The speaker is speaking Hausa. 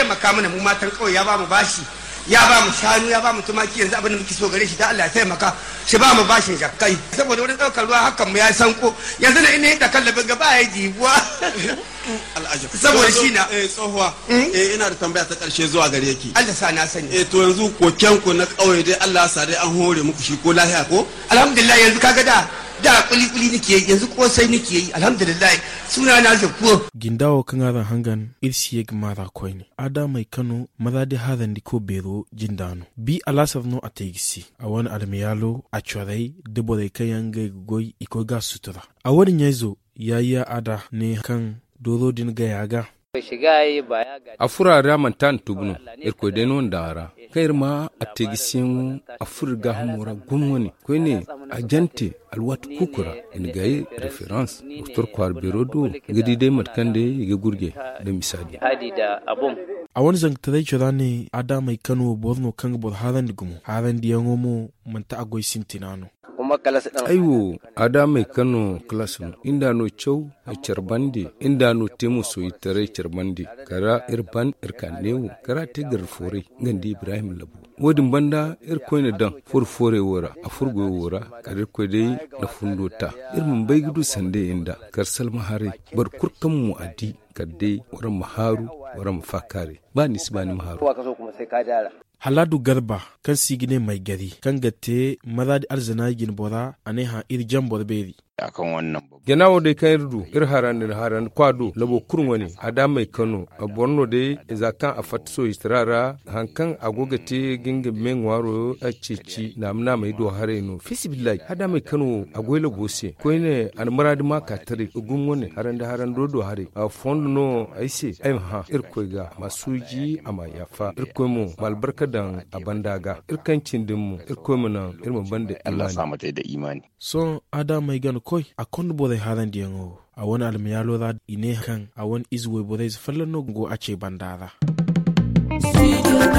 taimaka mana mu matan kawai ya ba mu bashi ya ba mu shanu ya ba mu tumaki yanzu abin da muke so gare shi da Allah ya taimaka shi ba mu bashin jakkai saboda wani daukar ruwa hakan mu ya sanko yanzu na ina yadda kallabin gaba ya jibuwa al'ajab Saboda shi na- eh tsohuwa eh ina da tambaya ta karshe zuwa gare ki Allah sa na sani eh to yanzu koken ku na kauye dai Allah ya sa dai an hore muku shi ko lahiya ko alhamdulillah yanzu kaga da da kuli kuli nake yi yanzu kosai nake yi alhamdulillah suna na zakuwa gindawo kan aran hangan irsiyeg mara koyne ada mai kano maza da hadan di ko bero jindano bi alasar no a tegisi a wani almiyalo a chorai da bore kayan ga goy iko ga sutura a wani yazo yayi ada ne kan doro din ga yaga a furara mantan tugno irko deno ndara kair ma a tegisin a furga hamura gumwani ko ne a jante alwat kukura in gayi reference doktor kwar birodo gidi dai matkande ga gurge da misali a wani zangtarai cira ne ada mai kano borno kan bor haran di gumo haran di yango mo manta agoy sintinano aiwo ada mai kano class no inda no chow a charbandi inda no temu so itare charbandi kara irban irkanewo kara tegar fore ngandi ibrahim labu wodin banda ir koyne dan fur fore wora a furgo wora kare ko dai na fundota irmun bai gudu sande inda karsal mahare bar kurkan mu adi kadde wara maharu wara mafakare ba nisba ni maharu haladu garba kan sigine mai gari kan gatte maza da arzana gin bora a ne ha iri jan borberi akan wannan babu genawo de kan irdu ir haran ir haran kwado labo kurwani ada mai kano a borno de zakan a fatso istirara hankan agoga te ginga men waro a cici na amna mai do hare no fisibillahi ada mai kano agoyla gose ko ne an maradi ma ka tare ugun wani haran da haran do do hare a fond no aise ai ha ir koiga masuji ama yafa ir koimo malbarka dan abandaga ir kancin dimmu ir koimo nan ir mun bande Allah imani sa mata da imani son ada mai gano koi a kon bore haran di yango a wani almiyalo za ine kan a wani izwe bore fallan no go a ce bandara Studio